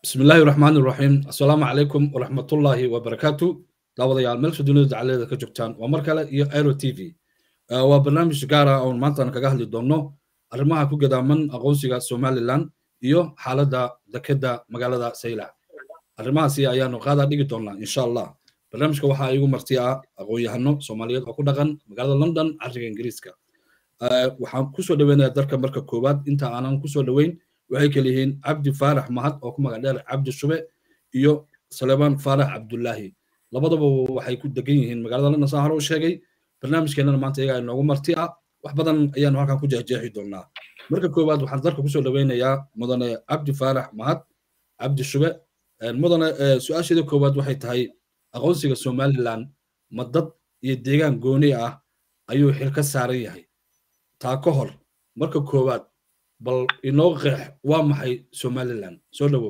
بسم الله الرحمن الرحيم السلام عليكم ورحمة الله وبركاته daawadayaal meelsha dunida dacaleeda ka joogtaan waa mar kale iyo aero t v waa barnaamij gaara oon maantana kaga hadli doonno arrimaha ku gadaaman aqoonsiga somalilan iyo xaaladda dekeda magaalada saylac arrimahaasi ayaanu qaadaa dhigi doonaa insha allah barnaamijka waxaa igu marti ah aqoon-yahano soomaaliyeed oo ku dhaqan magaalada london cariga ingiriiska waxaan kusoo dhaweynayaa darka marka koowaad inta aanan kusoo dhaweyn waxay kala yihiin cabdi faarax mahad oo ku magac dheer cabdi shube iyo salemaan faarax cabdullaahi labadaba waxay ku degan yihiin magaalada london saan hore u sheegay barnaamijkeenana maanta iyaga inoogu marti ah wax badan ayaanu halkan ku jeexjeexi doonaa marka koowaad waxaan darka kusoo dhaweynayaa mudane cabdi faarax mahad cabdi shube mudane su-aasheeda koowaad waxay tahay aqoonsiga somalilan ma dad iyo deegaan gooni ah ayuu xil ka saaran yahay taa ka hor marka koowaad bal inoo qeex waa maxay somalilan soo dhawow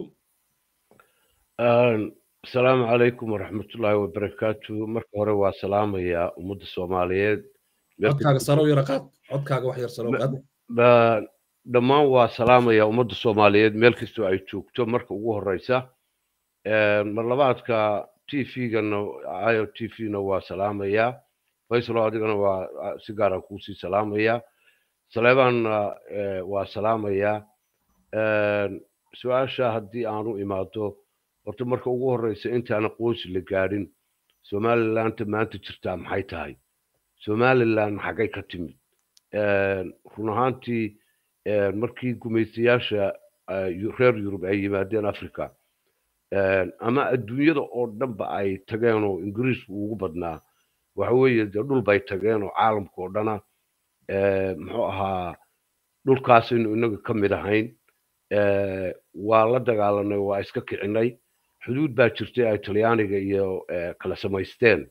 asalaamu calaykum waraxmatullaahi wabarakaatu marka hore waa salaamayaa ummadda soomaaliyeed codkaaga sarow yara qaad codkaaga wax yar sarow qaad dhammaan waa salaamayaa ummadda soomaaliyeed meel kastoo ay joogto marka ugu horeysa marlabaadka t v-gana io t v-na waa salaamayaa faysalo adigana waa si gaara kuusii salaamayaa saleebaanna waa salaamayaa su-aasha haddii aan u imaado horta marka ugu horeysa intaan aqoonsi la gaadhin somalilanta maanta jirtaa maxay tahay somalilan xaggay ka timid run ahaantii markii gumaystayaasha reer yurub ay yimaadeen africa ama adduunyada oo dhanba ay tageen oo ingiriisku ugu badnaa waxa weeye dee dhul bay tageen oo caalamka oo dhana muxuu ahaa dhulkaasaynu inaga ka mid ahayn waa la dagaalanay waa iska kicinay xuduud baa jirtay ay talyaaniga iyo kala samaysteen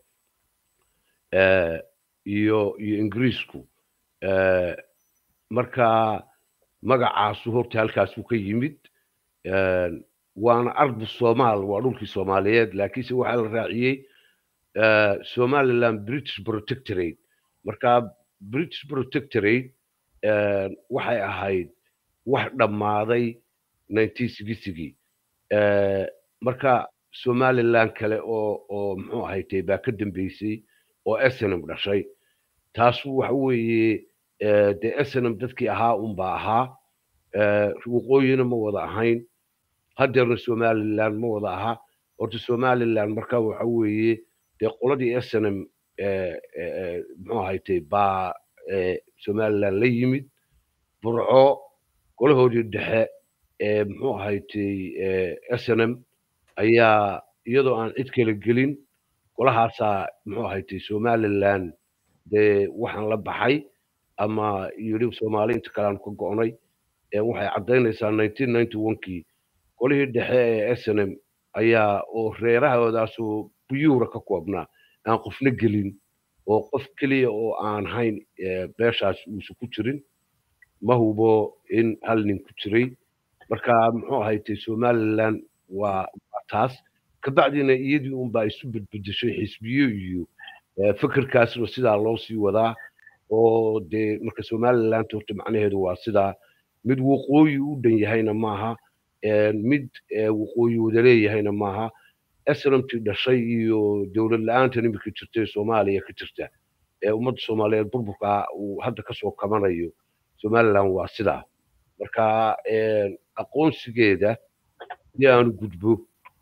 iyo iyo ingiriisku marka magacaasu horta halkaasuu ka yimid waana ardu somaal waa dhulkii soomaaliyeed laakiinse waxaa la raaciyey somaliland british protectorate marka british protectorate waxay ahayd wax dhammaaday nineteen sixtygii marka somaliland kale oo oo muxuu ahaytay baa ka dambeysay oo snm dhashay taasu waxa weeye dee snm dadkii ahaa unbaa ahaa waqooyina ma wada ahayn haddeerna somaliland ma wada aha horta somaliland marka waxa weeye dee qoladii snm muxuu ahaytay baa somaliland la yimid burco golahoodii dhexe ee muxuu ahaytay snm ayaa iyadoo aan cid kala gelin golahaasaa muxuu ahaytay somaliland dee waxaan la baxay ama yidhi soomaali inta kale aan ka go'nay waxay caddaynaysaa nineteen ninety one-kii golihii dhexe ee snm ayaa oo reerahoodaasoo buyuura ka koobnaa aan qofna gelin oo qof keliya oo aan hayn beeshaas uusan ku jirin ma hubo in hal nin ku jiray marka muxuu ahaytay somaliland waa taas kabacdina iyadii unbaa isu bedbedeshay xisbiyo iyo fikirkaasna sidaa loo sii wadaa oo dee marka somaliland horta macnaheedu waa sidaa mid waqooyi u dhan yahayna maaha mid waqooyi wada leeyahayna maaha snmtii dhashay iyo dowlad la-aantan imika jirta ee soomaaliya ka jirta ee ummadda soomaaliyeed burburka uu hadda kasoo kabanayo somaliland waa sidaa marka aqoonsigeeda si aanu gudbo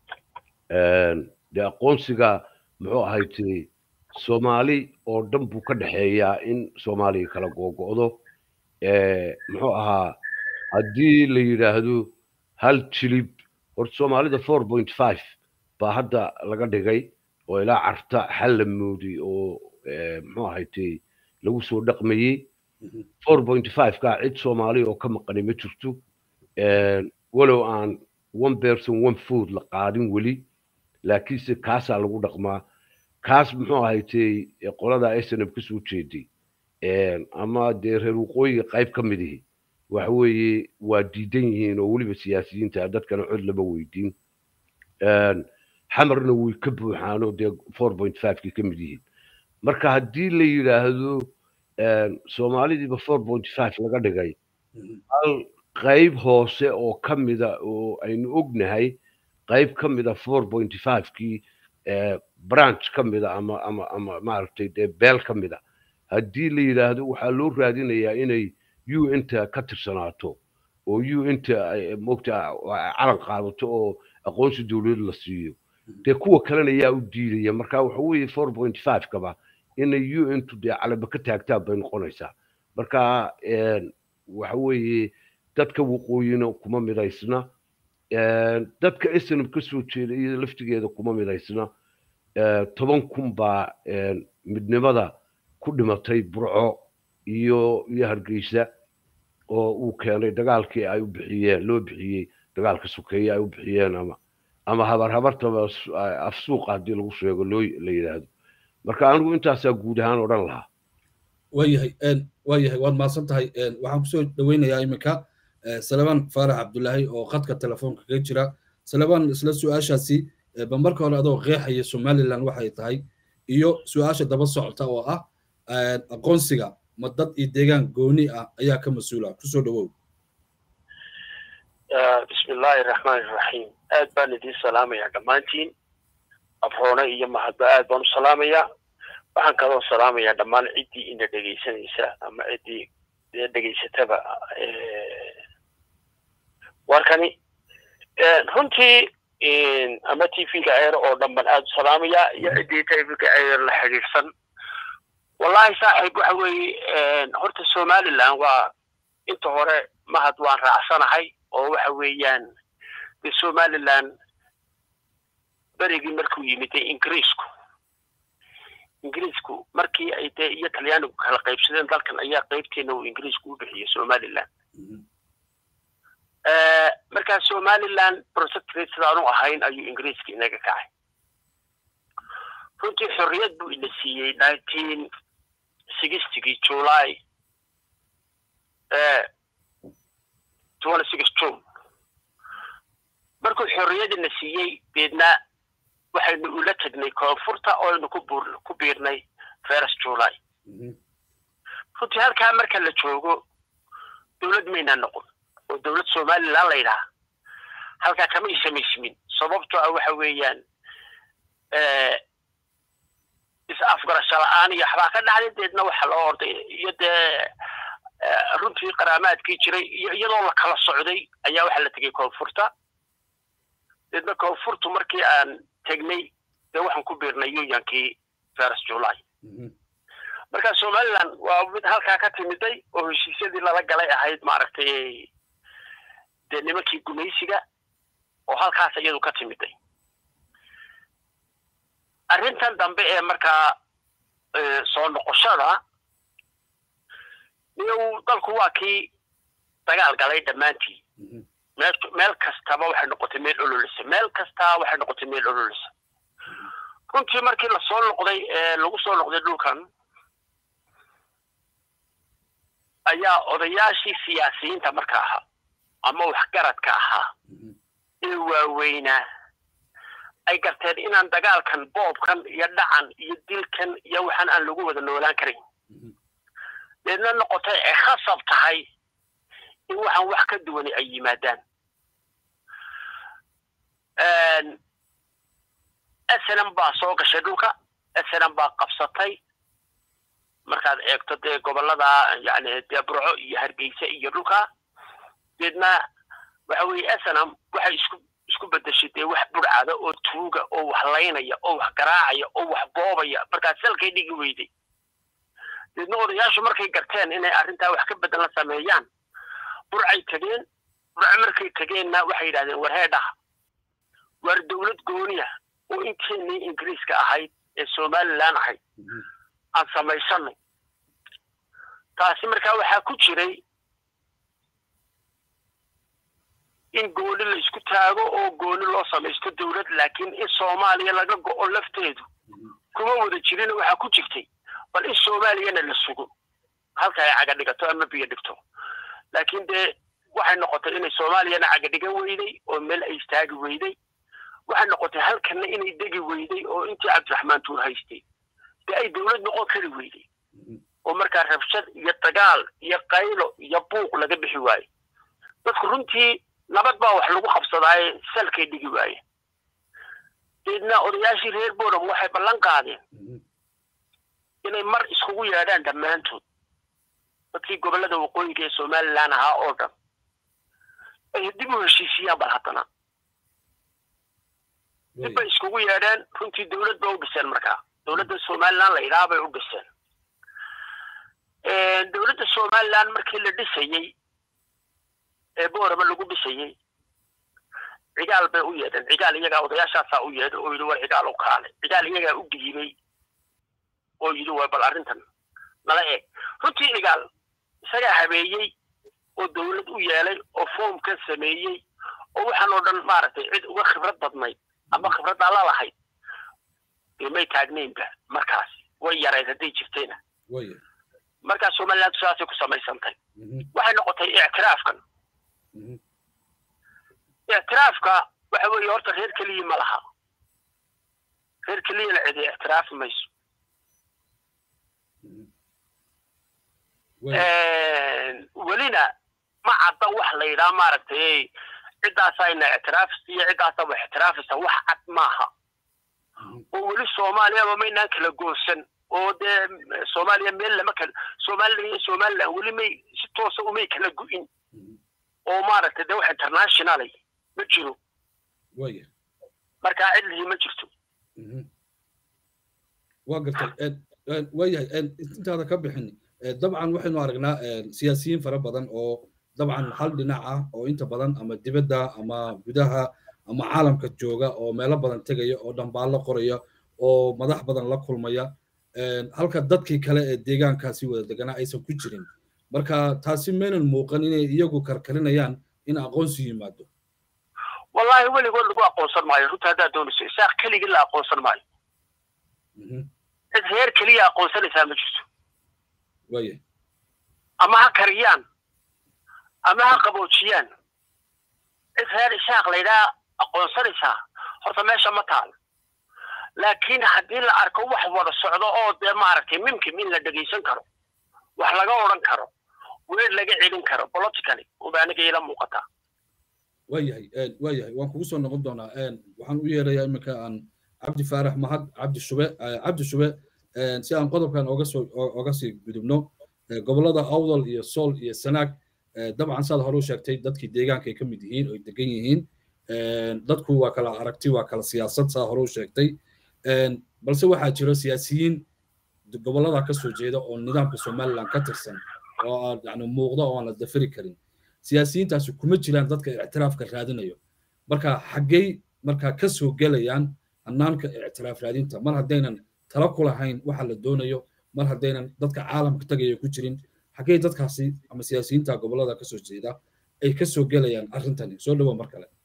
dee aqoonsiga muxuu ahaytay soomaali oo dhan buu ka dhexeeyaa in soomaaliya kala googo'do muxuu ahaa haddii la yidhaahdo hal jilib horta soomaalida four point five baa hadda laga dhigay oo ilaa carta xal la mooday oo muxuu ahaytay lagu soo dhaqmayey four point five kaa cid soomaali oo ka maqani ma jirto walow aan one person one food la qaadin weli laakiinse kaasaa lagu dhaqmaa kaas muxuu ahaytay qolada snm ka soo jeeday ama dee reer waqooyiga qayb ka mid ihi waxa weeye waa diidan yihiin oo weliba siyaasiyiinta dadkana cod lama weydiin xamarna way ka buuxaanoo dee four point fivekii ka mid yihiin marka haddii la yidhaahdo soomaalidiiba four point five laga dhigay hal qayb hoose oo ka mida oo aynu ognahay qayb ka mida four pointy five-kii branch ka mida ama ama ama maaragtay dee beel ka mida haddii la yidhaahdo waxaa loo raadinayaa inay u inta ka tirsanaato oo u inta mogta calan qaadato oo aqoonsi dowlad la siiyo dee kuwa kalena yaa u diidaya marka waxa weeye four point five kaba inay u intu dee calaba ka taagtaan bay noqonaysaa marka waxa weeye dadka waqooyina kuma midaysna dadka snm ka soo jeeda iyo laftigeeda kuma midaysna toban kun baa midnimada ku dhimatay burco iyo iyo hargeysa oo uu keenay dagaalkii ay u bixiyeen loo bixiyey dagaalka sokeeye ay u bixiyeen ama ama habar habartaba afsuuqa haddii lagu sheego loo la yidhaahdo marka anigu intaasaa guud ahaan odhan lahaa waayahay waayahay waad mahadsan tahay waxaan kusoo dhaweynayaa iminka salebaan faarax cabdulaahi oo khadka telefoonka kaga jira salebaan isla su-aashaasi ba marka hore adoo qeexaya somaliland waxay tahay iyo su-aasha daba socota oo ah aqoonsiga ma dad iyo deegaan gooni ah ayaa ka mas-uula kusoo dhawow bismillahi raxmaani raxiim aad baan idiin salaamayaa dhammaantiin afroone iyo mahadba aad baan u salaamayaa waxaan kaloo salaamayaa dhammaan ciddii ina dhegaysanaysa ama ciddii dhegaysataba warkani runtii ama t v-ga eer oo dhan baan aad u salaamayaa iyo ciddii tvga eer la xidhiidhsan wallahi saaxiib waxa weeye horta somaliland waa inta hore mahad waan raacsanahay oo waxa weeyaan de somaliland berigii markuu yimid dee ingiriisku ingiriisku markii ay dee iyo talyaanigu kala qaybsadeen dalkan ayaa qaybteena uu ingiriisku u bixiyey somaliland markaa somaliland protectorate sidaanu ahayn ayuu ingiriiska inaga kacay runtii xorriyad buu ina siiyey nineteen sixtigii july twenty six june markuu xorriyadina siiyey deedna waxaynu ula tegnay koonfurta oo aynu kubur ku biirnay first july runtii halkaa marka la joogo dowlad maynaa noqon oo dowlad somaliland la yidhaha halkaa kamay samaysmin sababto ah waxa weeyaan is-afgarasho la-aan iyo waxbaa ka dhacday deedna waxa loo orday iyo dee runtii qaraamaadkii jiray iyo iyadoo la kala socday ayaa waxaa la tegay koonfurta deedna koonfurtu markii aan tegnay dee waxaan ku biirnay unionkii first july marka somaliland waa mid halkaa ka timiday oo heshiisyadii lala galay ahayd maaragtay dee nimankii gumaysiga oo halkaas iyadu ka timiday arrintan dambe ee markaa soo noqoshada niyow dalku waa kii dagaal galay dhammaantii meel meel kastaba waxay noqotay meel ololisa meel kastaa waxay noqotay meel ololisa runtii markii lasoo noqday ee lagu soo noqday dhulkan ayaa odayaashii siyaasiyiinta marka ahaa ama waxgaradka ahaa ee waaweynaa ay garteen inaan dagaalkan boobkan iyo dhacan iyo dilkan iyo waxaan aan lagu wada noolaan karin deedna noqotay ay khasab tahay in waxaan wax ka duwani ay yimaadaan snm baa soo gashay dhulka snm baa qabsatay markaad eegto dee gobolada yani dee burco iyo hargeysa iyo dhulka deedna waxa weeye snm waxay isku isku bedeshay dee wax burcada oo tuuga oo wax laynaya oo wax garaacaya oo wax boobaya markaas salkay dhigi weyday deedna odayaashu markay garteen inay arrintaa wax ka bedelan sameeyaan burcay tegeen burco markay tegeenna waxay yidhahdeen war heedhaha waar dowlad gooniya oo inteenii ingiriiska ahayd ee somaliland ahayd aan samaysanay taasi markaa waxaa ku jiray in gooni la isku taago oo gooni loo samaysto dowlad laakiin in soomaaliya laga go'o lafteedu kuma wada jirin waxaa ku jirtay bal in soomaaliyana la sugo halka ay caga dhigato ama biyo dhigto laakiin dee waxay noqotay inay soomaaliyana caga dhigan weyday oo meel ay istaagi weyday waxay noqotay halkanna inay degi weyday oo intii cabdiraxmaan tuur haystay dee ay dowlad noqon kari weyday oo markaa rabshad iyo dagaal iyo qaylo iyo buuq laga bixi waaye dadku runtii nabad baa wax lagu qabsadaaye salkay dhigi waaye deedna odayaashii reer boram waxay ballan qaadeen inay mar iskugu yeedhaan dhammaantood dadkii gobollada waqooyinka ee somalilan ahaa oo dhan ay dib u heshiisiyaan bal haddana dib bay iskugu yeedheen runtii dowlad ba u dhiseen markaa dowladda somalilan la idhaha bay u dhiseen dowladda somalilan markii la dhisayey ee boorama lagu dhisayey cigaal bay u yeedheen cigaal iyagaa odayaashaasaa u yeedhay oo yidhi war cigaal u kaale cigaal iyagaa u dhiibay oo yidhi waa bal arrintan nala eeg runtii cigaal isagaa habeeyey oo dowlad u yeelay oo foomkan sameeyey oo waxaan oo dhan maaragtay cid uga khibrad badnayd ama khibraddaa la lahayd dee may taagnaynba markaas way yarayd hadday jirtayna markaa somaliland saasay ku samaysantay waxay noqotay ictiraafkan ictiraafka waxa weeye horta reer keliya ma laha reer keliyana cidi ictiraafi mayso welina ma cadda wax la yidhaha maaragtay ciddaasayna ictiraafisa iyo ciddaasa wax ictiraafaysa wax cad maaha oo weli soomaaliyaba maynaan kala goosan oo dee soomaaliya meel lama kala somalilan iyo somalilan weli may si toosa umay kala gu'in oo maaragtay dee wax internationalay ma jiro markaa cidlihii ma jirto waa gartay waayahay intaada ka bixin dabcan waxaynu aragnaa siyaasiyiin fara badan oo dabcan hal dhinac ah oo inta badan ama dibadda ama gudaha ama caalamka jooga oo meelo badan tegaya oo dhambaallo qoraya oo madax badan la kulmaya halka dadkii kale ee deegaankaasi wada deganaa aysan ku jirin marka taasi maynan muuqan inay iyagu karkarinayaan in aqoonsi yimaado wallahi weligood lagu aqoonsan maayo runta haddaad doonayso isaaq keligii la aqoonsan maayo cid reer keliya aqoonsanaysaa ma jirto waya ama ha kariyaan ama ha qaboojiyaan cid reer isaaq laydhaa aqoonsanaysaa horta meesha ma taal laakiin haddii la arko wax wada socdo oo dee maaragtay mimkim in la dhegaysan karo wax laga odhan karo weer laga celin karo politically unba aniga ila muuqataa waayahay waayahay waan kugu soo noqon doonaa waxaan u yeerayaa iminka aan cabdi faarax mahad cabdi shube cabdi shube si aan qodobkan oga soo oga sii gudubno gobollada awdal iyo sool iyo sanaag dabcan saad hore u sheegtay dadkii deegaanka ay ka mid yihiin oo degan yihiin dadku waa kala aragti waa kala siyaasad saa hore u sheegtay balse waxaa jiro siyaasiyiin gobollada ka soo jeeda oo nidaamka somaliland ka tirsan oo yani muuqda oo aan la dafiri karin siyaasiyiintaasi kuma jiraan dadka ictiraafka raadinayo marka xaggey markaa ka soo gelayaan hannaanka ictiraaf raadinta mar haddaynan tala ku lahayn waxa la doonayo mar haddaynan dadka caalamka tagaya ku jirin xaggey dadkaasi ama siyaasiyiinta gobollada ka soo jeeda ay ka soo gelayaan arrintani soo dhawo mar kale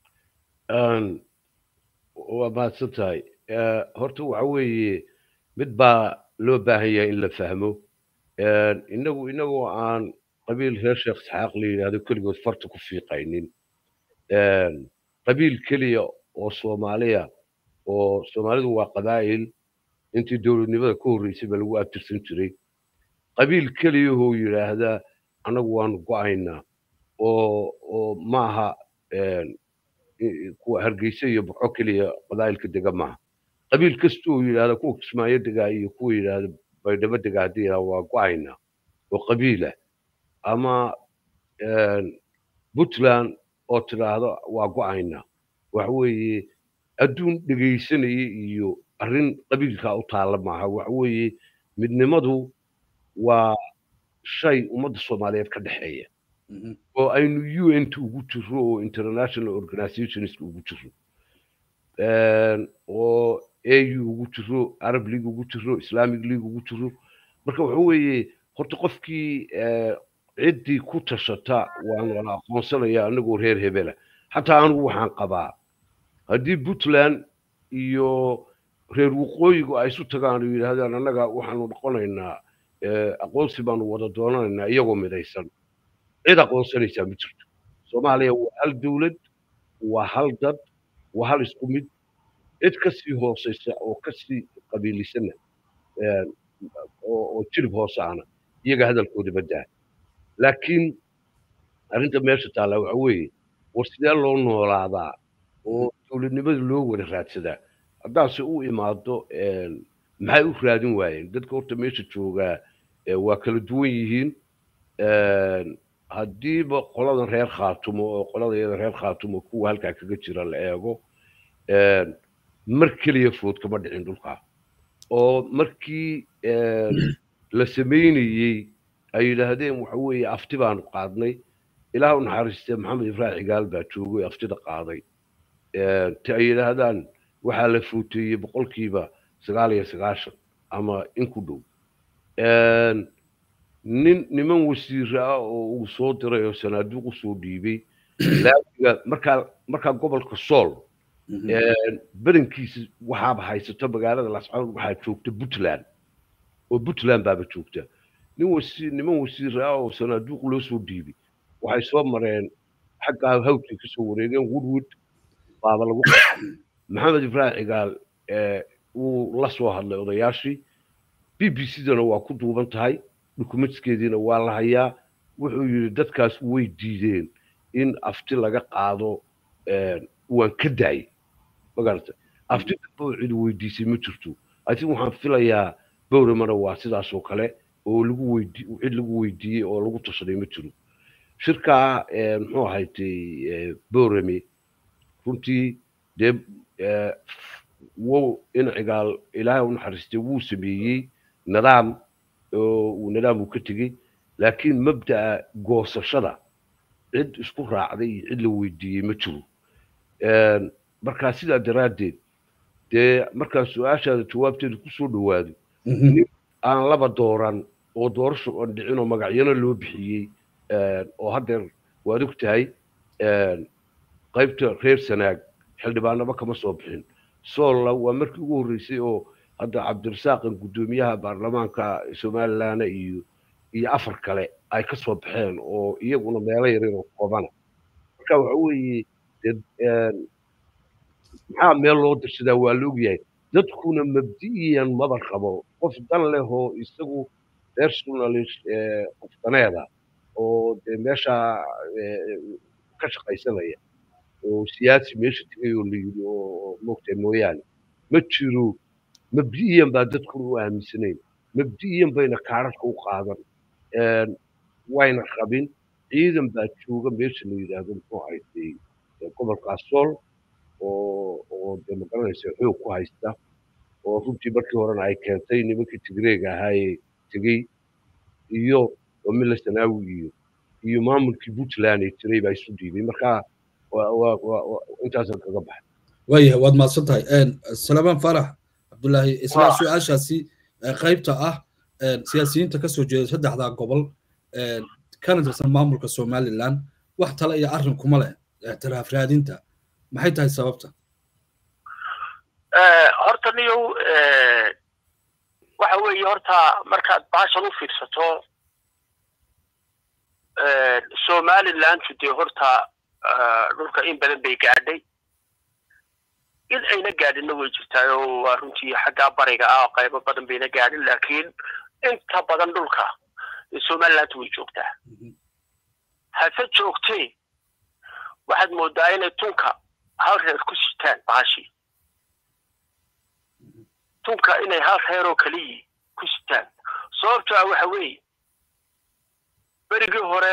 waa mahadsan tahay horta waxa weeye mid baa loo baahan yahay in la fahmo inagu inagoo aan qabiil reer sheekh isxaaq la yidhaahdo keligood farta ku fiiqaynin qabiil keliya oo soomaaliya oo soomaalidu waa qabaa'il intii dowladnimada ka horreysay baa lagu abtirsan jiray qabiil keliyahoo yidhaahda annagu waanu go'aynaa oo oo maaha kuwa hargeysa iyo burco keliya qabaa'ilka dega maaha qabiil kasta oo yidhaahda kuwa kismaayo degaa iyo kuwa yidhaahda baydhabo degaa haddii yidhahda waa go'aynaa oo qabiila ama puntland oo tidhaahdo waa go'aynaa waxa weeye adduun dhegaysanaya iyo arrin qabiilkaa u taalla maaha waxa weeye midnimadu waa shay ummadda soomaaliyeed ka dhexeeya oo aynu u n t ugu jiro oo international organizationska ugu jiro oo au ugu jiro arab league ugu jiro islamic league ugu jiro marka waxa weeye horta qofkii ciddii ku tashata waan wala aqoonsanaya anagoo reer hebela xataa anigu waxaan qabaa haddii puntland iyo reer waqooyigu ay isu tagaan oo yidhaahdaan annaga waxaanu noqonaynaa aqoonsi baanu wada doonanaynaa iyagoo midaysan cid aqoonsanaysaa ma jirto soomaaliya waa hal dowlad waa hal dad waa hal isku mid cid kasii hooseysa oo kasii qabiilisana oo jirib hoose ana iyaga hadalkooda badaa laakiin arrinta meesha taalla waxa weeye war sidee loo noolaadaa oo dowladnimada loo wada raadsadaa haddaase u imaado maxay u raadin waayeen dadka horta meesha joogaa waa kala duwan yihiin haddiiba qoladan reer khaatumo oo qolada iyada reer khaatumo kuwa halkaa kaga jira la eego mar keliya food kama dhicin dhulkaa oo markii la samaynayey ay yidhaahdeen waxa weeye afti baanu qaadnay ilaah u naxariistee maxamed ibrahim cigaal baa joogay aftida qaaday te ay yidhaahdaan waxaa la footeeyey boqolkiiba sagaal iyo sagaashan ama in ku dhow nin niman wasiira ah oo uu soo diray oo sanaaduuq usoo dhiibay laamiga markaa markaa gobolka sool badankiisa waxaaba haysato magaalada lascaanood waxaa joogta puntland oo puntland baaba joogta nin wasi niman wasiira ah oo sanaaduuq loo soo dhiibay waxay soo mareen xaggaa hawdkay kasoo wareegeen woodwood baaba lagu maxamed ibrahim cigaal wuu la soo hadlay odayaashii b b c dana waa ku duuban tahay dukumentskeediina waa la hayaa wuxuu yidhi dadkaas way diideen in afti laga qaado waan ka daayay magarata afti damboo cid weydiisay ma jirto atin waxaan filayaa bowramana waa sidaas oo kale oo lagu weydi cid lagu weydiiyey oo lagu tashaday ma jiro shirkaa muxuu ahaytay bowrame runtii dee wow in cigaal ilaahay u naxariistay wuu sameeyey nidaam oo uu nidaam uu ka tegey laakiin mabda'a goosashada cid isku raacday iyo cid la weydiiyey ma jiro markaa sidaa daraaddeed dee markaa su-aashaada jawaabteeda kusoo dhowaado nin aan laba dooran oo doorasho oon dhicin oo magacyana loo bixiyey oo haddeer waad og tahay qaybta reer sanaag xildhibaanaba kama soo bixin soolla waa markii ugu horreysay oo hadda cabdirasaaqan guddoomiyaha baarlamaanka somalilandna iyo iyo afar kale ay ka soo baxeen oo iyaguna meelo yaryar oo koobana marka waxa weeye maxaa meel loo dirsadaa waa la ogyahay dadkuna mabdi'iyan maba qabo qof dan leh oo isagu personalist qof daneeda oo dee meesha ka shaqaysanaya oo siyaasi meesha tegay oo la yidhi oo moogtahay mooyaane ma jiro mabdi'iyan baa dadkuna u aaminsanayn mabdi'iyan bayna kaararka u qaadan wayna qabin ciidan baa jooga meesha la yidhaahdo muxuu haystay gobolkaas sool oo oo dee magaranaysa xoog ku haysta oo runtii markii horena ay keentay nimankii tigreega ahaayee tegey iyo wamila sanaawi iyo iyo maamulkii puntland ee jiray baa isu dhiibay marka intaasaan kaga baxay waayahay waad mahadsan tahay salamaan farax cabdullaahi isla su-aashaasi qaybta ah siyaasiyiinta kasoo jeeda saddexdaa gobol kana tirsan maamulka somaliland wax tale iyo arrin kuma leh ictiraaf raadinta maxay tahay sababta horta niyow waxa weeye horta markaad baashan u fiirsato somalilandu dee horta dhulka in badan bay gaadhay in ayna gaadhinna way jirtaayo waa runtii xaggaa bariga ah qaybo badan bayna gaadhin laakiin inta badan dhulka somaliland way joogtaa hase joogtee waxaad moodaa inay tunka hal reer ku sitaan baashii tunka inay hal reeroo keliyi ku sitaan sababto ah waxa weeye berigii hore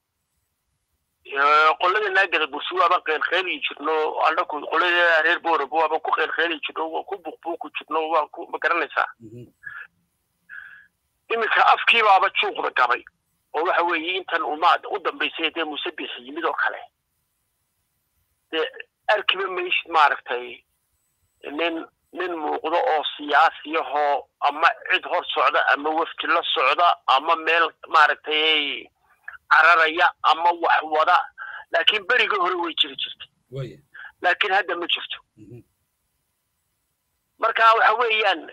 qolada naagada bursi waaban qeylqeyli jirno anaku qolada reer boorab waaban ku qeylqeyli jirno waan ku buqbuuqi jirno waan ku ma garanaysaa iminka afkii baaba juuqda gabay oo waxa weeye intan umaad u dambaysay dee musabix yimid oo kale dee arkiba maysid maaragtay nin nin muuqdo oo siyaasiyahoo ama cid hor socda ama wafdi la socda ama meel maaragtay cararaya ama wax wada laakiin berigii hore way jiri jirtay laakiin hadda ma jirto marka waxa weeyaan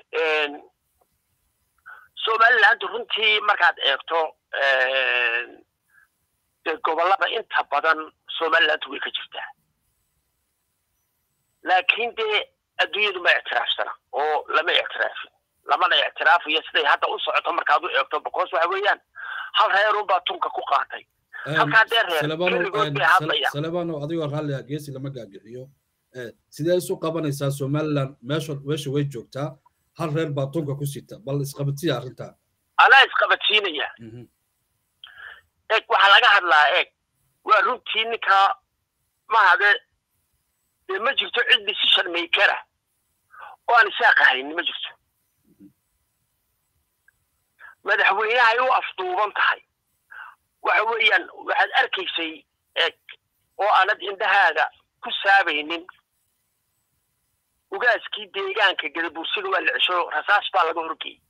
somaliland runtii markaad eegto dee gobollada inta badan somaliland way ka jirtaa laakiin dee adduunyadu ma ictiraafsana oo lama ictiraafin lamana ictiraafayo siday hadda u socoto markaad u eegto because waxa weeyaan hal reerunbaa tunka ku qaatay halkaa dee reer keligood bay hadlaya salebano adigoo raalli ah geesi lama gaagixiyo sidee isu qabanaysaa somaliland meesha meesha way joogtaa hal reer baa tunka ku sita bal isqabadsiya arrintaa anaa isqabadsiinaya eeg waxaa laga hadlaa eeg waa runtii ninkaa mahade dee ma jirto cid decision makera oo aan isaaq ahayni ma jirto madaxweynahay u afduuban tahay waxa weeyaan waxaad arkaysay eeg oo aanad indhahaaga ku saabaynin ugaaskii deegaanka gadabuursiga waa la cesho rasaas baa laga horgeeyey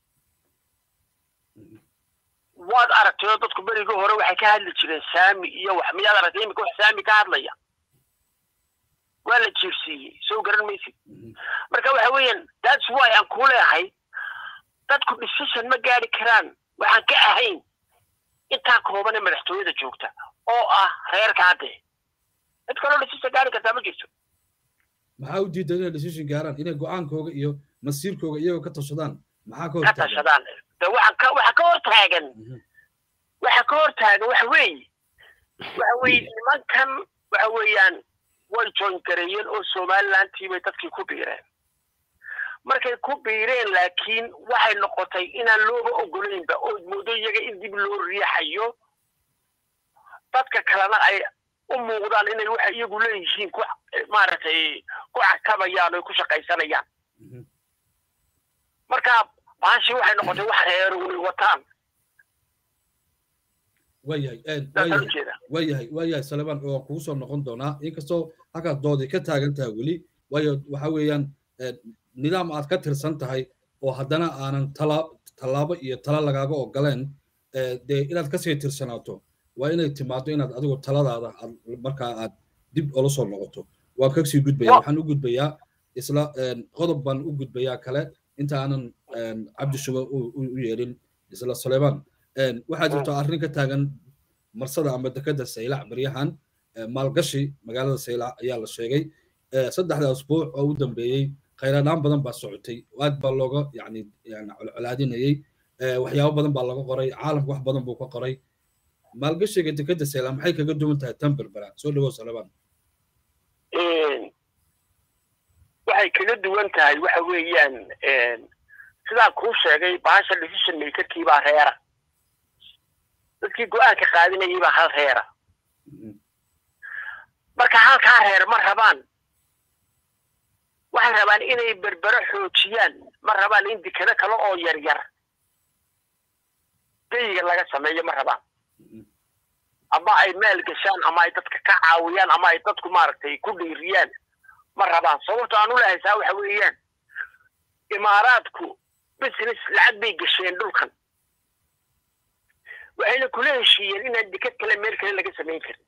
waad aragtay oo dadku berigii hore waxay ka hadli jireen saami iyo wax miyaad aragtay imika wax saami ka hadlaya waa la jiirsiiyey soo garan maysid marka waxa weeyaan that's why aan ku leehay dadku decision ma gaari karaan waxaan ka ahayn intaa kooban ee madaxtooyada joogta oo ah reerka hadde cid kaloo decision gaari kartaa ma jirto maxaa u diidan inay decision gaaraan inay go-aankooga iyo masiirkooga iyagoo ka tashadaan maxaa ka ka hortaagan tashadaan de waxaan ka waxa ka hor taagan waxa ka hor taagan waxa weeye waxa weeye nimankan waxa weeyaan way join gareeyeen oo somalilandtii bay dadkii ku biireen markay ku biireen laakiin waxay noqotay inaan looba ogolaynba oo moodo iyaga in dib loo riixayo dadka kalena ay u muuqdaan inay waxa iyagu leeyihiin ku maaragtay ku cakabayaan oo ku shaqaysanayaan marka baashi waxay noqotay wax reer way wataan waayahay saasaan waayahay ujeeda waayahay waayahay saleban waan kugu soo noqon doonaa inkastoo halkaas doodii ka taagan tahay weli waayo waxa weeyaan nidaam aad ka tirsan tahay oo haddana aanan tala tallaabo iyo tala lagaaga ogoleen dee inaad kasii tirsanaato waa inay timaado inaad adigu taladaada aad markaa aad dib ula soo noqoto waan kasii gudbaya waxaan u gudbayaa isla qodob baan u gudbayaa kale inta aanan cabdishuba u yeelin isla sulayman waxaa jirto arrin ka taagan marsada ama dekada saylac baryahan maalgashi magaalada saylac ayaa la sheegay saddexda asbuuc oo u dambeeyey khayradhaan badan baa socotay aad baa looga yani colcolaadinayey waxyaabo badan baa laga qoray caalamka wax badan buu ka qoray maalgashiga dekada saylac maxay kaga duwan tahay tan berbera soo dhawow salaban waxay kaga duwan tahay waxa weeyaan sidaan kuu sheegay bahasha decision makerkii baa reera dadkii go-aanka qaadinayay baa hal reera marka halkaa reer ma rabaan waxay rabaan inay berbero xoojiyaan ma rabaan in dekado kale oo yar yar geyiga laga sameeyo ma rabaan ama ay meel gashaan ama ay dadka ka caawiyaan ama ay dadku maaragtay ku dhiiriyaan ma rabaan sababto aan u lahaysaa waxa weeyaan imaaraadku business lacag bay gasheen dhulkan waxayna kula heshiiyeen inaan dekad kale meel kale laga samayn karin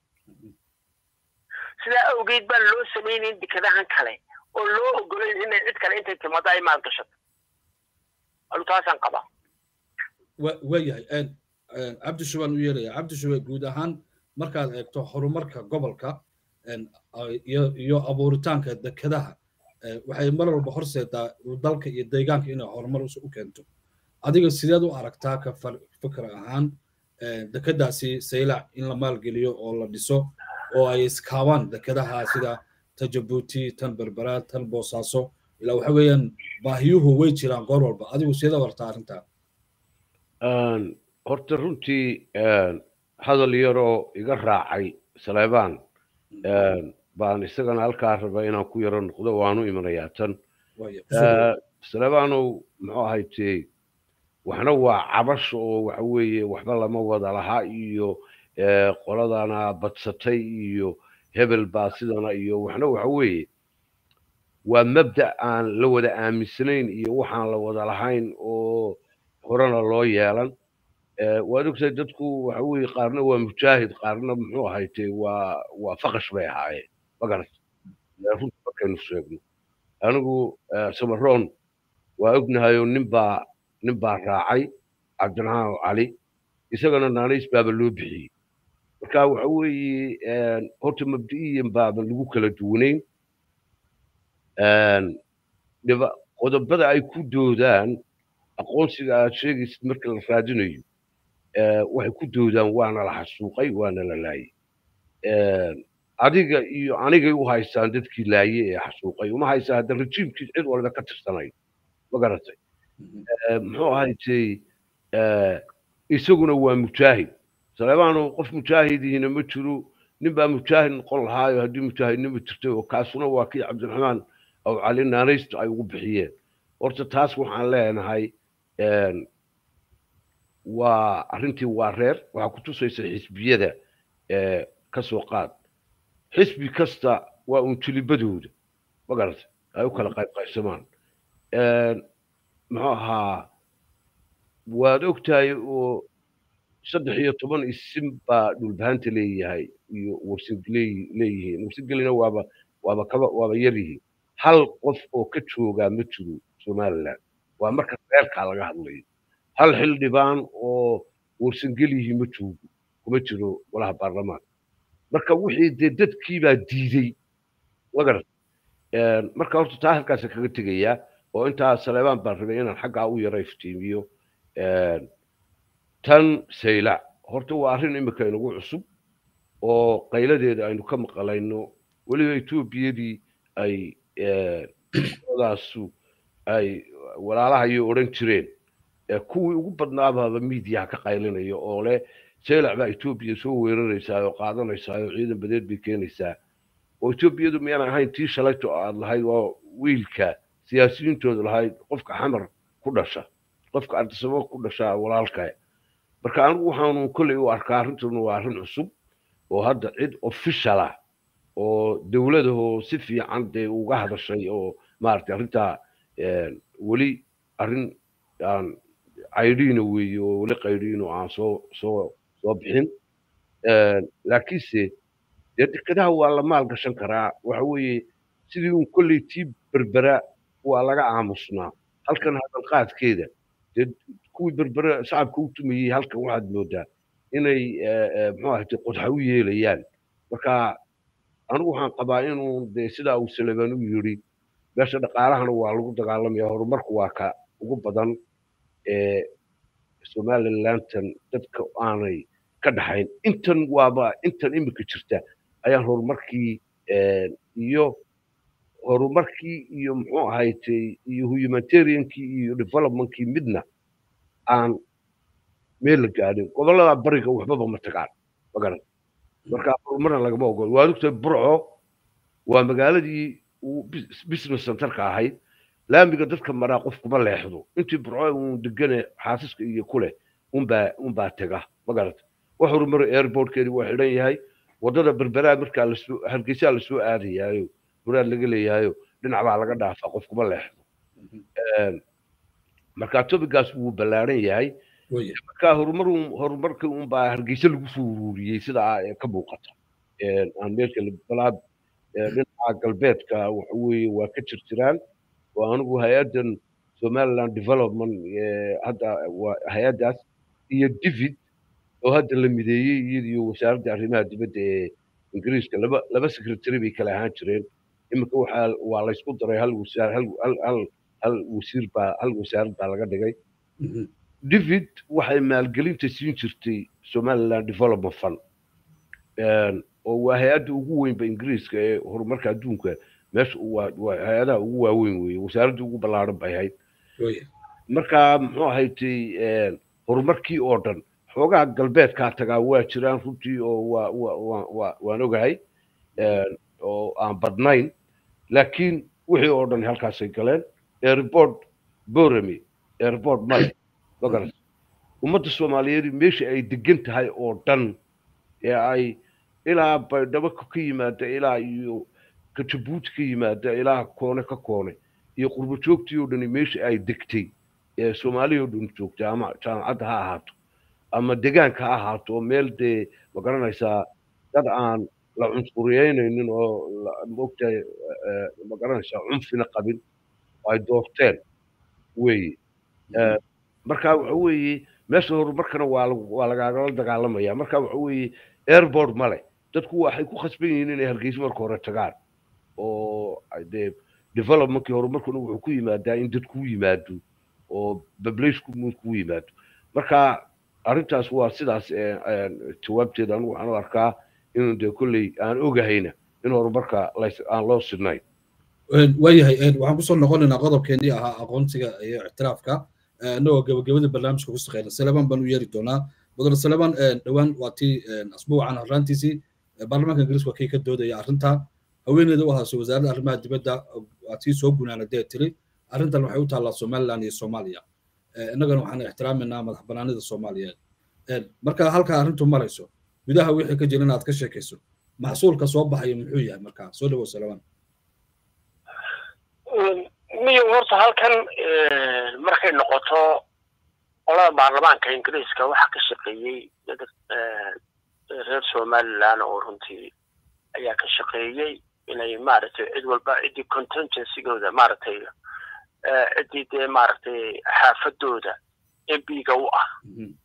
sidaa awgeed baan loo samaynayn dekadahan kale oo loo ogolayn inay cid kale intay timaado ay maalgashato alu taasaan qabaa waayahay cabdishubaan u yeelaya cabdishube guud ahaan markaad eegto horumarka gobolka iyo abuuritaanka dekadaha waxay mar walba horseedaa dalka iyo deegaanka inay horumar u keento adiga sideed u aragtaa ka fikr ahaan dekadaasi saylac in la maalgeliyo oo la dhiso oo ay iskaabaan dekadaha sida ta jabuuti tan berbera tan boosaaso ilaa waxa weeyaan baahiyuhu way jiraan goor walba adigu sideed u aragtaa arrintaa horta runtii hadal yaroo iga raacay saleebaan baan isagana halkaa raba inaan ku yaro noqdo waanu imanayaa tan saleebaanow muxuu ahaytee waxna waa cabash oo waxa weeye waxba lama wada lahaa iyo qoladana badsatay iyo hebel baa sidana iyo waxna waxa weeye waa mabda aan la wada aaminsanayn iyo waxaan la wada lahayn oo horena loo yeelan waad ogtahay dadku waxa weeye qaarna waa mujaahid qaarna muxuu ahaytee waa waa faqash bay ahaayeen magarat runta markaynu sheegno anigu samaroon waa ognahayoo nin baa nin baa raacay cabdiraxmaan cali isagana naanays baaba loo bixiyey marka waxa weeye horta mabdi'iyan baaban lagu kala duwanayn qodobada ay ku doodaan aqoonsiga aad sheegaysid marka la raadinayo waxay ku doodaan waana la xasuuqay waana la laayay adiga iyo anigay u haystaan dadkii laaye ee xasuuqay uma haystaan hadda rejiimkii cid walba ka tirsanayn ma garatay muxuu ahaytay isaguna waa mujaahid saleebaanu qof mujaahidiina ma jiro nin baa mujaahid noqon lahaayo haddii mujaahidnimo jirtay oo kaasuna waa kii cabdiraxmaan aw cali naanaystu ay ugu bixiyeen horta taas waxaan leenahay waa arrintii waa reer waxaa ku tusaysa xisbiyada ka soo qaad xisbi kasta waa uun jilibadooda ma garata ay u kala qayb qaybsamaan muxuu ahaa waad ogtahay oo saddex iyo toban isim baa dhulbahanta leeyahay iyo warsingel leeyihiin warsingelina waaba waaba kaba waaba yar yihiin hal qof oo ka joogaa ma jiro somaliland waa marka reerkaa laga hadlayo hal xildhibaan oo warsingel yihiin ma joogo kuma jiro golaha baarlamaanka marka wixii dee dadkiibaa diiday magarat marka horta taa halkaasa kaga tegayaa oo intaa saleebaan baan rabay inaan xaggaa u yara iftiimiyo tan saylac horta waa arrin imika inagu cusub oo qayladeeda aynu ka maqalayno weliba etoobiyadii ay daasu ay walaalahayo odhan jireen kuwii ugu badnaabaaba miidiyaha ka qaylinayo oo leh saylac baa etoobiya soo weeraraysaa oo qaadanaysaa oo ciidan badeed bay keenaysaa oo etoobiyadu miyaan ahayn tii shalayto aad lahayd oo wiilka siyaasiyiintooda lahayd qofka xamar ku dhasha qofka ardisamo ku dhasha walaalka marka anigu waxaanu kolley u arkaa arrintuna waa arrin cusub oo hadda cid official ah oo dowladahoo si fiican dee uga hadashay oo maaragtay arrintaa weli arrin aan caydhiina weeye oo weli qaydhiin oo aan soo soo soo bixin laakiinse dee dekedaha waa la maal gashan karaa waxa weeye sidii un kolley tii berbera waa laga aamusnaa halkan hadalqaadkeeda dee kuwii berbere shacabka u tumayey halkan waxaad moodaa inay muxuu ahayte qodxa u yeelayaan marka anigu waxaan qabaa inuu dee sidaa uu saleban u yidhi meesha dhaqaalahana waa lagu dagaalamaya horumarku waa ka ugu badan ee somalilantan dadka aanay ka dhaxayn intan waaba intan imika jirta ayaan horumarkii iyo horumarkii iyo muxuu ahaytay iyo humanitariankii iyo developmentkii midna aan meel la gaadhin gobollada bariga waxbaba ma tagaan magaran marka horumarna lagama ogolo waad ogtahay burco waa magaaladii uu business centerka ahayd laamiga dadka maraa qof kuma leexdo intii burco uun degane xaasiska iyo kuleh unbaa unbaa tega magarata wax horumar airportkeedi waa xidhan yahay waddada berberaa markaa lasoo hargeysaa lasoo aadayaayo muraad laga leeyahayo dhinac baa laga dhaafaa qof kuma leexdo marka topigaas wuu ballaaran yahay marka horumar horumarka unbaa hargeysa lagu soo ururiyey sidaa ka muuqata aan meesha balaad dhinaca galbeedka waxa weeye waa ka jirjiraan oo anigu hay-addan somaliland development hadda waa hay-addaas iyo david oo hadda la mideeyey iyadiyo wasaaradda arrimaha dibadda ee ingiriiska laba laba secretary bay kala ahaan jireen iminka waxaa waa laysku daray hal wasaar hal hal hal hal wasiir baa hal wasaarad baa laga dhigay david waxay maalgelinta siin jirtay somaliland development fund oo waa hay-adda ugu weynba ingiriiska ee horumarka adduunka meesha waa hay-adaha ugu waaweyn weeye wasaaradda ugu ballaaran bay ahayd marka muxuu ahaytay horumarkii oo dhan xoogaha galbeedkaa tagaa waa jiraan runtii oo waa waa waa waan ogahay oo aan badnayn laakiin wixii oo dhan halkaasay galeen airport borami airport male magaras ummadda soomaaliyeed meesha ay degan tahay oo dhan ee ay ilaa baydhabo ka yimaada ilaa iyo ka jabuuti ka yimaada ilaa koone ka koone iyo qurbo joogtii oo dhani meesha ay degtay ee soomaaliya oo dhan joogtay ama jaamacadda ha ahaato ama degaanka ha ahaato oo meel dee ma garanaysaa dad aan la cunsuriyeynaynin oo mogtahay ma garanaysaa cunfina qabin ay doorteen weeye marka waxa weeye meesha horumarkana waa waa lagaagala dagaalamaya marka waxa weeye airport male dadku waxay ku khasban yihiin inay hargeysa marka hore tagaan oo dee developmentkii horumarkuna wuxuu ku yimaadaa in dadku yimaado oo bablaysku ku yimaado marka arrintaas waa sidaas jawaabteeda anigu waxaan u arkaa inuu dee kolley aan ogahayna in horumarka aan loo sidnayn waayahay waxaan kusoo noqonaynaa qodobkeenii ahaa aqoonsiga iyo ictiraafka annagoo gabagabada barnaamijka ku shaqeyna saleban baan u yeeri doonaa mudane saleban dhowaan waa tii asbuucan horraantiisii baarlamaanka ingiriiska waa kii ka doodaya arrinta haweeneyda u haasay wasaaradda arrimaha dibadda waa tii soo gunaanadee tiri arrintan waxay u taallaa somaliland iyo soomaaliya innagana waxaan ixtiraaminaa madax banaanida soomaaliyeed marka halkaa arrintu marayso gudaha wixii ka jira inaad ka sheekayso maxsuulka soo baxaya muxuu yahay markaa soo dhawow saleban miyo horta halkan markay noqoto qolada baarlamaanka ingiriiska waxa ka shaqeeyey reer somaliland oo runtii ayaa ka shaqeeyey inay maaragtay cid walba ciddii contingencygooda maaragtay ciddii dee maaragtay xaafadooda mbiga u ah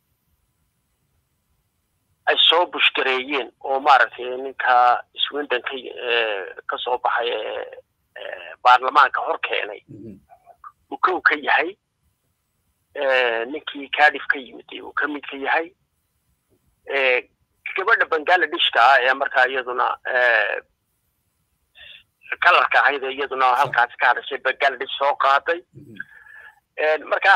ay soo bushgareeyeen oo maaragtay ninka swindon ka ka soo baxay baarlamaanka hor keenay uu kow ka yahay ninkii cardiff ka yimid uu ka mid ka yahay gabadha bangaaladishka ah ee markaa iyaduna kalarka ahayd ee iyaduna halkaasi ka hadashay bangaaladish soo qaaday marka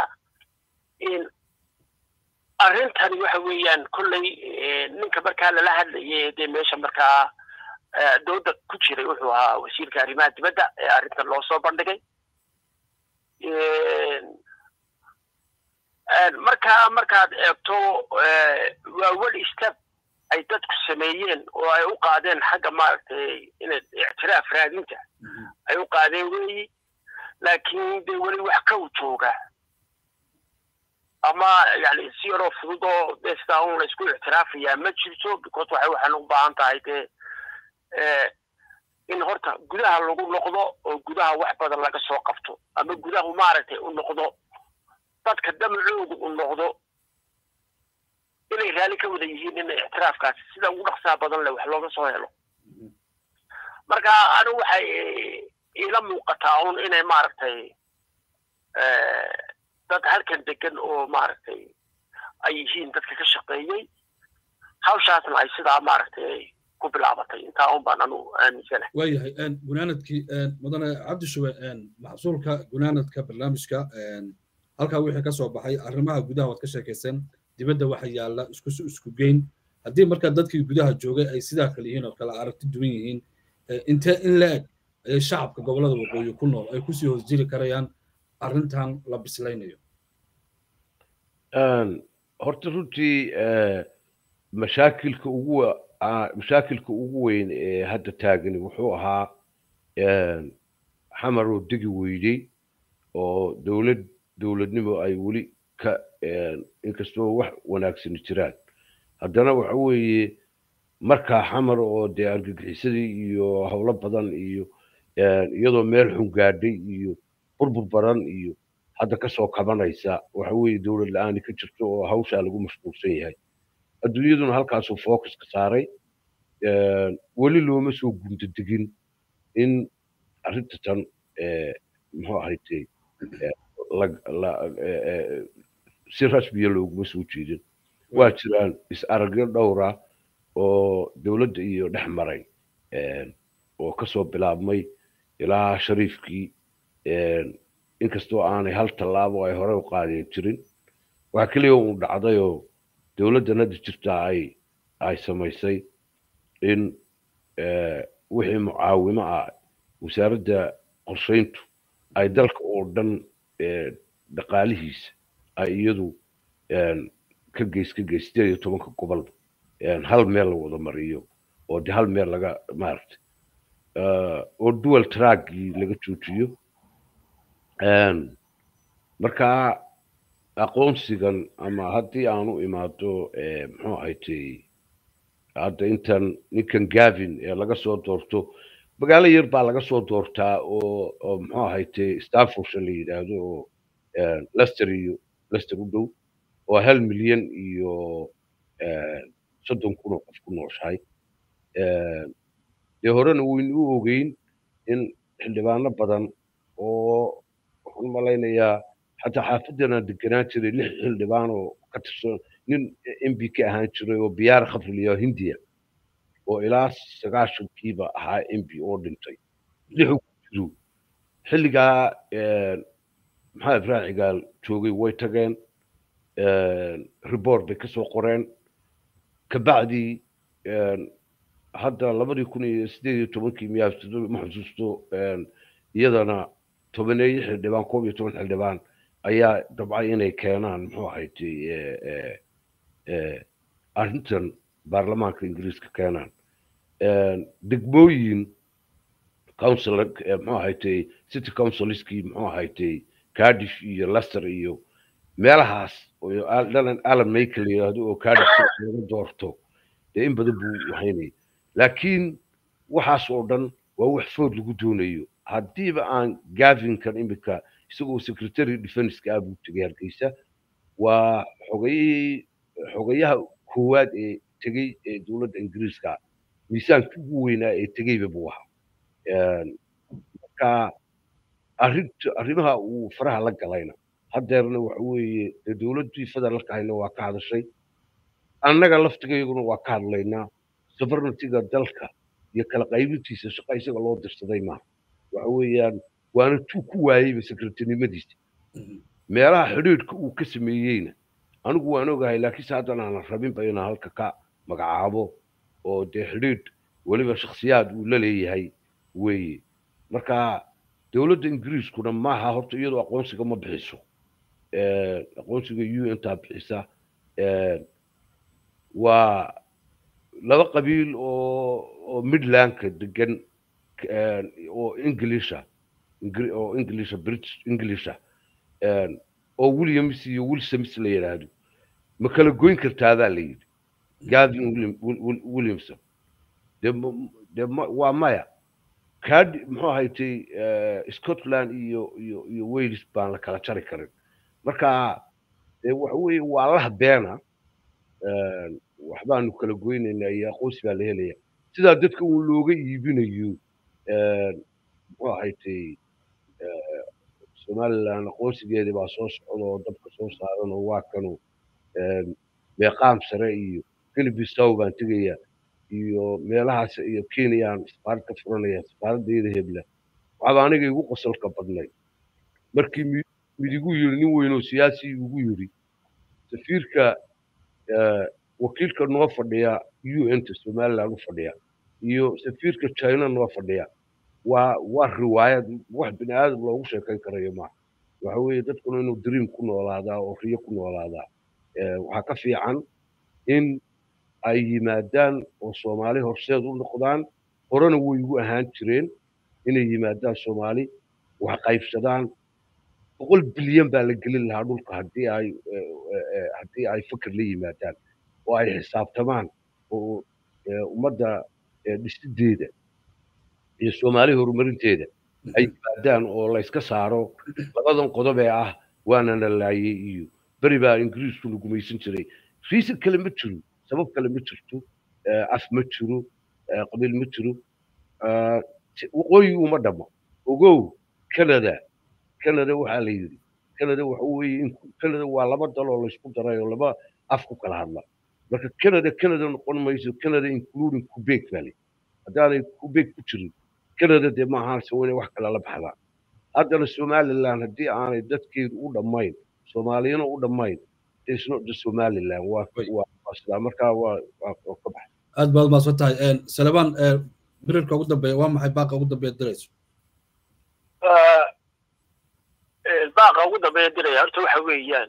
arrintani waxa weeyaan kolley ninka markaa lala hadlayay dee meesha markaa dooda ku jiray wuxuu ahaa wasiirka arrimaha dibadda ee arrintan loo soo bandhigay markaa markaad eegto waa wel step ay dadku sameeyeen oo ay u qaadeen xagga maaragtay inay ictiraaf raadinta ay u qaadeen weeyi laakiin dee weli wax ka u jooga ama yani si yaroo fudud oo dee sidaa un la isku ictiraafayaa ma jirto because waxay waxaan u baahan tahay dee in horta gudaha lagu noqdo oo gudaha wax badan laga soo qabto ama gudahu maaragtay u noqdo dadka damacoodu u noqdo inay raalli ka wada yihiin in ictiraafkaasi sida ugu dhaqsaha badan leh wax looga soo helo marka anigu waxay iila muuqataa un inay maaragtay dad halkan degan oo maaragtay ay yihiin dadka ka shaqeeyey hawshaasna ay sidaa maaragtay ku bilaabatay intaa un baan anu aaminsanahay waayahay gunaanadkii mudane cabdishuwe maxsuulka gunaanadka barnaamijka halkaa wixii ka soo baxay arrimaha gudaha waad ka sheekayseen dibadda waxa yaalla isku isku geyn haddii markaa dadkii gudaha joogay ay sidaa kale yihiin oo kale aragti duwan yihiin intee in la eg ayay shacabka gobollada waqooyi ku nool ay kusii hoos jiri karayaan arrintan la bislaynayo horta runtii mashaakilka ugu mashaakilka ugu weyn ee hadda taagani wuxuu ahaa xamar oo degi weydey oo dowlad dowladnimo ay weli ka inkastoo wax wanaagsani jiraan haddana waxa weeye markaa xamar oo dee argagixisadii iyo howlo badan iyo iyadoo meel xun gaadhay iyo burbur baran iyo hadda kasoo kabanaysa waxa weeye dowlad la-aani ka jirto oo hawshaa lagu mashquulsan yahay adduunyaduna halkaasuu focuska saaray weli looma soo gundadegin in arrinta tan muxuu ahaytay si rasmiya looguma soo jeedin waa jiraan is-aragyo dhowra oo dowladda iyo dhex maray oo kasoo bilaabmay ilaa shariifkii inkastoo aanay hal tallaabo ay hore u qaadeen jirin waxaa keliya uu dhacdayoo dowladdan hadda jirtaa ay ay samaysay in wixii mucaawimo ah wasaaradda qorshayntu ay dalka oo dhan dhaqaalihiisa ay iyadu ka geys ka geys sideed iyo tobanka gobol hal meel la wada mariyo oo de hal meel laga maaragtay oo dual trackii laga joojiyo markaa aqoonsigan ama haddii aan u imaado muxuu ahaytay hadda intan ninkan gavin ee laga soo doorto magaalo yar baa laga soo doortaa oo oo muxuu ahaytay stanfordshire la yidhaahdo oo lester iyo lester u dhow oo hal milyan iyo soddon kun oo qof ku nooshahay dee horena waynu u ogeyn in xildhibaano badan oo waxaan malaynayaa xataa xaafadana deganaan jiray lix xildhibaan oo ka tirsan nin m b ka ahaan jiray oo biyaar khafriliyo hindiya oo ilaa sagaashankiiba ahaa m b oo dhintay lixu ku jiro xilligaa maxaa ibrahim cigaal joogay way tageen report bay kasoo qoreen kabacdii hadda labadii kun iyo sideed iyo tobankii miyaa ma xusuusto iyadana tobaneeyo xildhibaan koob iyo toban xildhibaan ayaa dabcay inay keenaan muxuu ahayd arrintan baarlamaanka ingiriiska keenaan degmooyin council muxuu ahayd city councilskii muxuu ahayd cardiff iyo leicester iyo meelahaas oo alan maykel yidhaahdo oo cardiff laga doorto dee in badan buu wahaynaya laakiin waxaas oo dhan waa wax food lagu doonayo haddiiba aan gavinkan iminka isagoo secretary defenska ah buu tegay hargeysa waa xogayihii xogayaha koowaad ee tegey ee dowladda ingiriiska miisaanka ugu weynaa ee tegeyba buu ahaa marka arrinta arrimaha uu faraha la galayna haddeerna waxa weeye dee dowladdii federaalka hayna waa ka hadashay annaga laftigayguna waa ka hadlaynaa sovereigntyga dalka iyo kala qaybintiisa shaqa isaga loo dirsaday maaha waxa weeyaan waana tuu ku waayeyba secretarynimadiisa meelaha xidhiidhka uu ka sameeyeyna anigu waan ogahay laakiinse haddana aanan rabinba inaan halka ka magacaabo oo dee xidhiidh weliba shakhsiyaad uu la leeyahay weeye marka dowladda ingiriiskuna maaha horta iyadoo aqoonsiga ma bixiso aqoonsiga u intaa bixisa waa laba qabiil oo oo midlandka degan oo englisha oo englisha british englisha oo williams iyo wilsons la yidhaahdo ma kala goyn kartaadaa la yidhi gavin williamson de de waa maya kad muxuu ahaytay scotland iyo iyo iyo wales baan la kala jari karin marka de waxa weeye waa lah beena waxbaanu kala goynaynaa iyo aqoonsi baa la helaya sidaa dadka uu looga iibinayo muxuu ahaytay somaliland aqoonsigeedii baa soo socda oo dabka soo saaran oo waa kanu meeqaam sare iyo gelibisow baan tegaya iyo meelahaas iyo kenyaan safaarad ka furanaya safaaraddeeda hebla waxaaba aniga igu qosolka badnay markii midigu yiri nin weyn oo siyaasi igu yiri safiirka wakiilka noo fadhiya un-ta somaliland u fadhiya iyo safiirka china noo fadhiya waa waa riwaayad wax bini aadam loogu sheekayn karayo maaha waxa weeye dadkuna inuu dream ku noolaadaa oo riyo ku noolaadaa waxaa ka fiican in ay yimaadaan oo soomaali horseed u noqdaan horena way ugu ahaan jireen inay yimaadaan soomaali wax qaybsadaan boqol bilyan baa la gelin lahaa dhulka haddii ay haddii ay fikir la yimaadaan oo ay xisaabtamaan oo ummadda dhisideeda iyo soomaali horumarinteeda ay yimaadaan oo layska saaro labadan qodob ee ah waana la laayay iyo beri baa ingiriisku la gumaysan jiray riisan kale ma jiro sabab kale ma jirto af ma jiro qabiil ma jiro waqooyi uma dhamo ogow canada canada waxaa la yidhi canada waxa weeye canada waa laba dal oo laysku daray oo laba af ku kala hadla marka canada canada noqon mayso canada including quebec baa layidhi haddaanay quebec ku jirin canada dee ma ahaanse waa inay wax kale la baxdaan haddana somaliland haddii aanay dadkeedu u dhammayn soomaaliyana u dhammayn it's not the somaliland waa waa sidaa markaa waa waa ka baxay aad baad maadsan tahay salebaan birirka ugu dambeeya waa maxay baaqa ugu dambeeya dirayso baaqa ugu dambeeya diraya horta waxa weeyaan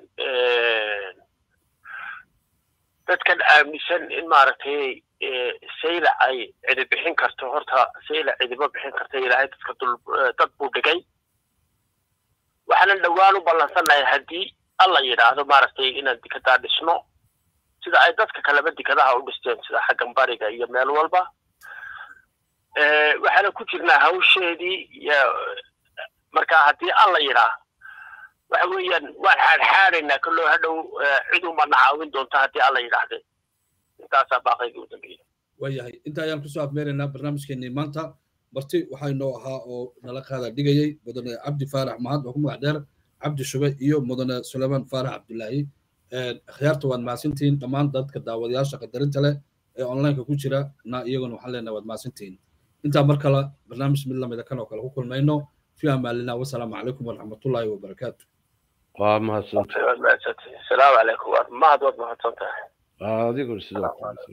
dadkan aaminsan in maaragtay sayla ay cidi bixin karto horta sayla cidima bixin karta ilaahay dadka dul dad buu dhigay waxaanan dhowaan u ballansannahay haddii alla yidhaahdo maaragtay inaan dikadaa dhisno sida ay dadka kaleba dikadaha u dhisteen sida xaggan bariga iyo meel walba waxaana ku jirnaa hawsheedii iyo marka haddii alla yidhaah waxa weeyaan waan xaadxaadaynaa kaloo hadhow cid unbana caawin doonta haddii alla yidhaahde intaasaa baaqayga u dambeeya waayahay inta ayaan kusoo afmeeraynaa barnaamijkeenii maanta marti waxaa inoo ahaa oo nala qaada dhigayay mudane cabdi faarax mahad oo ku magac dheer cabdi shube iyo mudane sulaymaan faarax cabdulaahi akhyaarta waad mahadsantihiin dhammaan dadka daawadayaasha qadarinta leh ee onlineka ku jira na iyaguna waxaan leenahay waad mahadsantihiin intaa mar kale barnaamij mid lamida kan oo kale ku kulmayno fi amaalina wasalaamu calaykum waraxmatullaahi wabarakaatu waa mahadsantahay salaamu calaykum mahad waad mahadsan tahay adiguna sidoo kale